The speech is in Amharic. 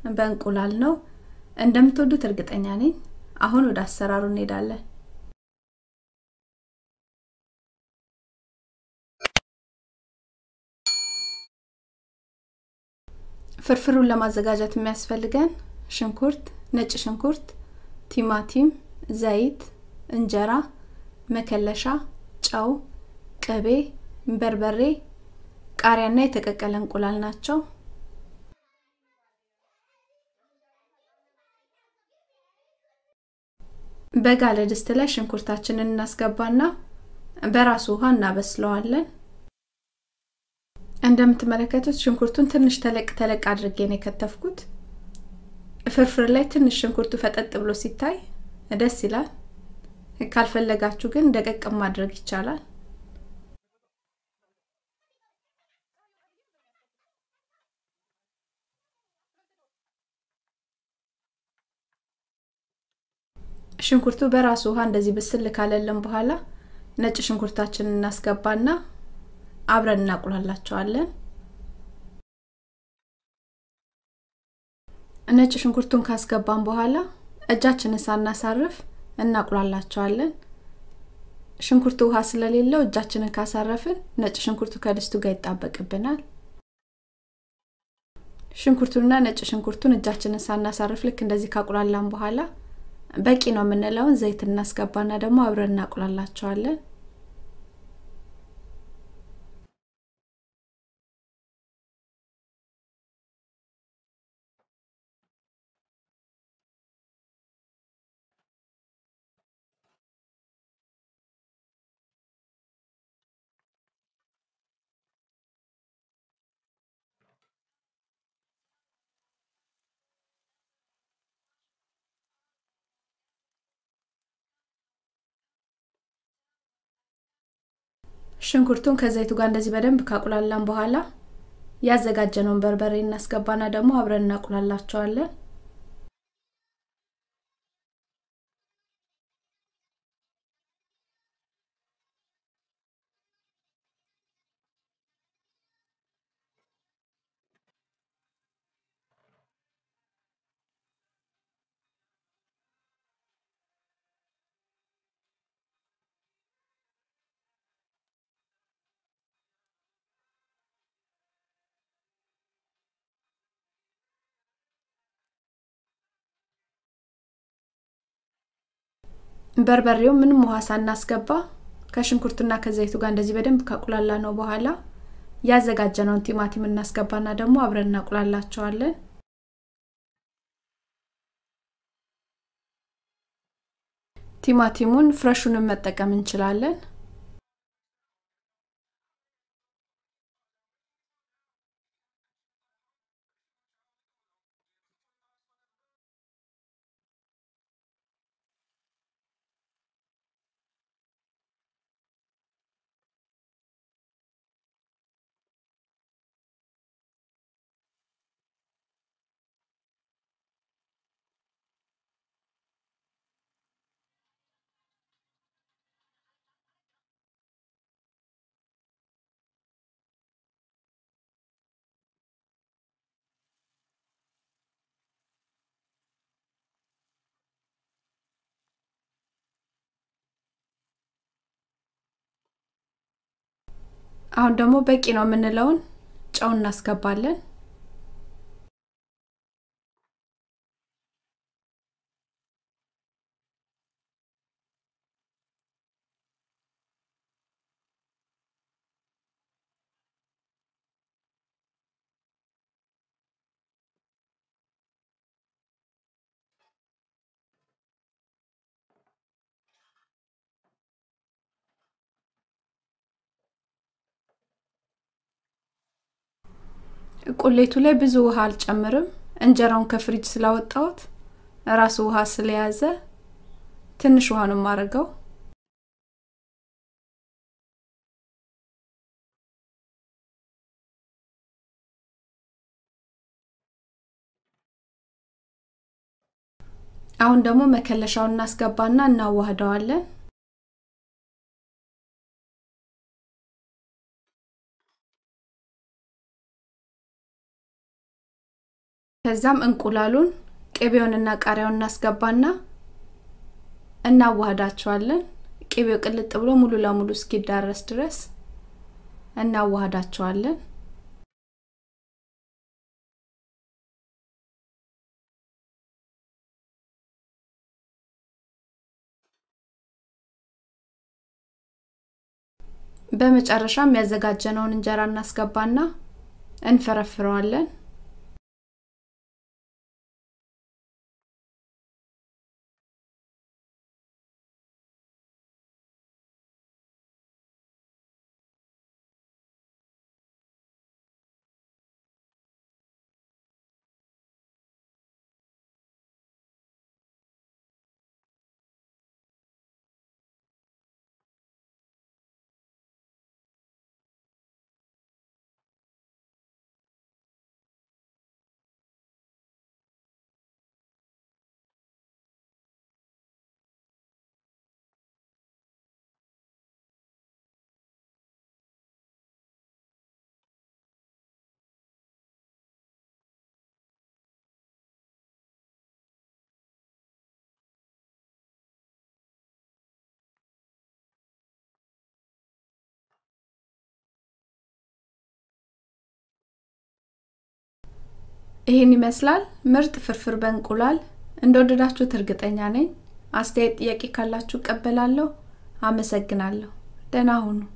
በእንቁላል ነው። እንደምትወዱት እርግጠኛ ነኝ። አሁን ወደ አሰራሩ እንሄዳለን። ፍርፍሩን ለማዘጋጀት የሚያስፈልገን ሽንኩርት፣ ነጭ ሽንኩርት፣ ቲማቲም፣ ዘይት፣ እንጀራ፣ መከለሻ፣ ጨው፣ ቅቤ፣ በርበሬ፣ ቃሪያና የተቀቀለ እንቁላል ናቸው። በጋለ ድስት ላይ ሽንኩርታችንን እናስገባና በራሱ ውሃ እናበስለዋለን። እንደምትመለከቱት ሽንኩርቱን ትንሽ ተለቅ ተለቅ አድርጌ ነው የከተፍኩት። ፍርፍር ላይ ትንሽ ሽንኩርቱ ፈጠጥ ብሎ ሲታይ ደስ ይላል። ካልፈለጋችሁ ግን ደቀቅ ማድረግ ይቻላል። ሽንኩርቱ በራሱ ውሃ እንደዚህ ብስል ካለልን በኋላ ነጭ ሽንኩርታችንን እናስገባና አብረን እናቁላላቸዋለን። ነጭ ሽንኩርቱን ካስገባን በኋላ እጃችንን ሳናሳርፍ እናቁላላቸዋለን። ሽንኩርቱ ውሃ ስለሌለው እጃችንን ካሳረፍን ነጭ ሽንኩርቱ ከድስቱ ጋር ይጣበቅብናል። ሽንኩርቱንና ነጭ ሽንኩርቱን እጃችንን ሳናሳርፍ ልክ እንደዚህ ካቁላላን በኋላ በቂ ነው የምንለውን ዘይት እናስገባና ደግሞ አብረን እናቁላላቸዋለን። ሽንኩርቱን ከዘይቱ ጋር እንደዚህ በደንብ ካቁላላን በኋላ ያዘጋጀነውን በርበሬ እናስገባና ደግሞ አብረን እናቁላላቸዋለን። በርበሬው ምንም ውሃ ሳናስገባ ከሽንኩርቱና ከዘይቱ ጋር እንደዚህ በደንብ ካቁላላ ነው በኋላ ያዘጋጀነውን ቲማቲም እናስገባና ደግሞ አብረን እናቁላላቸዋለን። ቲማቲሙን ፍረሹንም መጠቀም እንችላለን። አሁን ደግሞ በቂ ነው የምንለውን ጨው እናስገባለን። ቁሌቱ ላይ ብዙ ውሃ አልጨምርም። እንጀራውን ከፍሪጅ ስላወጣሁት ራሱ ውሃ ስለያዘ ትንሽ ውሃ ነው የማደርገው። አሁን ደግሞ መከለሻውን እናስገባና እናዋህደዋለን። ከዛም እንቁላሉን ቅቤውንና ቃሪያውን እናስገባና እናዋህዳቸዋለን። ቅቤው ቅልጥ ብሎ ሙሉ ለሙሉ እስኪዳረስ ድረስ እናዋህዳቸዋለን። በመጨረሻም ያዘጋጀነውን እንጀራ እናስገባና እንፈረፍረዋለን። ይህን ይመስላል ምርጥ ፍርፍር በእንቁላል። እንደወደዳችሁት እርግጠኛ ነኝ። አስተያየት፣ ጥያቄ ካላችሁ እቀበላለሁ። አመሰግናለሁ። ደህና ሁኑ።